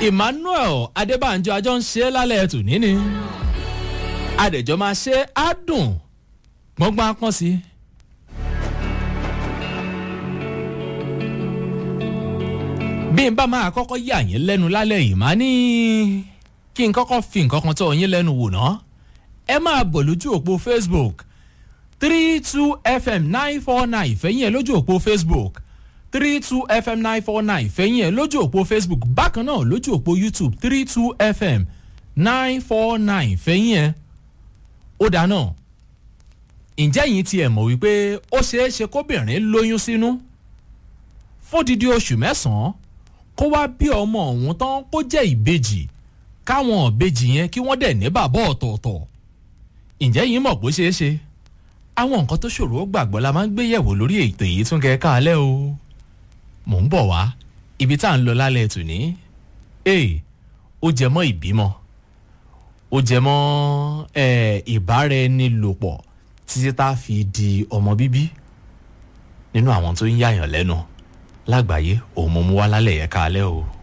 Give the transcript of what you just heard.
emmanuel adébánjọ àjọ ń ṣe é lálẹ́ tòní ni adẹ̀jọ́ máa ṣe é á dùn gbọ́ngbọ́n á pọ́n sí i. bí n bá máa kọ́kọ́ yà yín lẹ́nu lálẹ́ yìí máa ní kí n kọ́kọ́ fi nǹkan kan tó yín lẹ́nu wò ná ẹ máa bọ̀ lójú òpó facebook three two fm nine four nine fẹ́yìn ẹ̀ lójú òpó facebook three two fm nine four nine fẹ́yìn ẹ̀ lójú òpó facebook bákan náà lójú òpó youtube three two fm nine four nine fẹ́yìn ẹ̀ ó dáná ǹjẹ́ yìí tiẹ̀ mọ̀ wípé ó ṣeé ṣe kóbìnrin lóyún sínú fódìdí oṣù mẹ́sàn-án kó wá bí ọmọ ọ̀hún tán kó jẹ́ ìbejì káwọn ìbejì yẹn kí wọ́n dẹ̀ ní bàbá ọ̀tọ̀ọ̀tọ̀ ǹjẹ́ yìí mọ̀ bó ṣeé ṣe àwọn nǹkan tó ṣòro ó gbàgbọ́ la máa ń gbé yẹ̀wò lórí ètò yìí tún kẹ́ẹ́ káalẹ́ o mò ń bọ̀ wá ibi tá à ń lọ lálẹ́ tòní ee ó jẹ mọ́ ìbímọ ó jẹ mọ́ ìbára ẹni lò pọ̀ títí tá a fi di ọmọ bíbí nínú àwọn tó ń yàyàn lẹ́nu lágbàáyé òun mo mú wá lálẹ́ yẹn káalẹ́ o.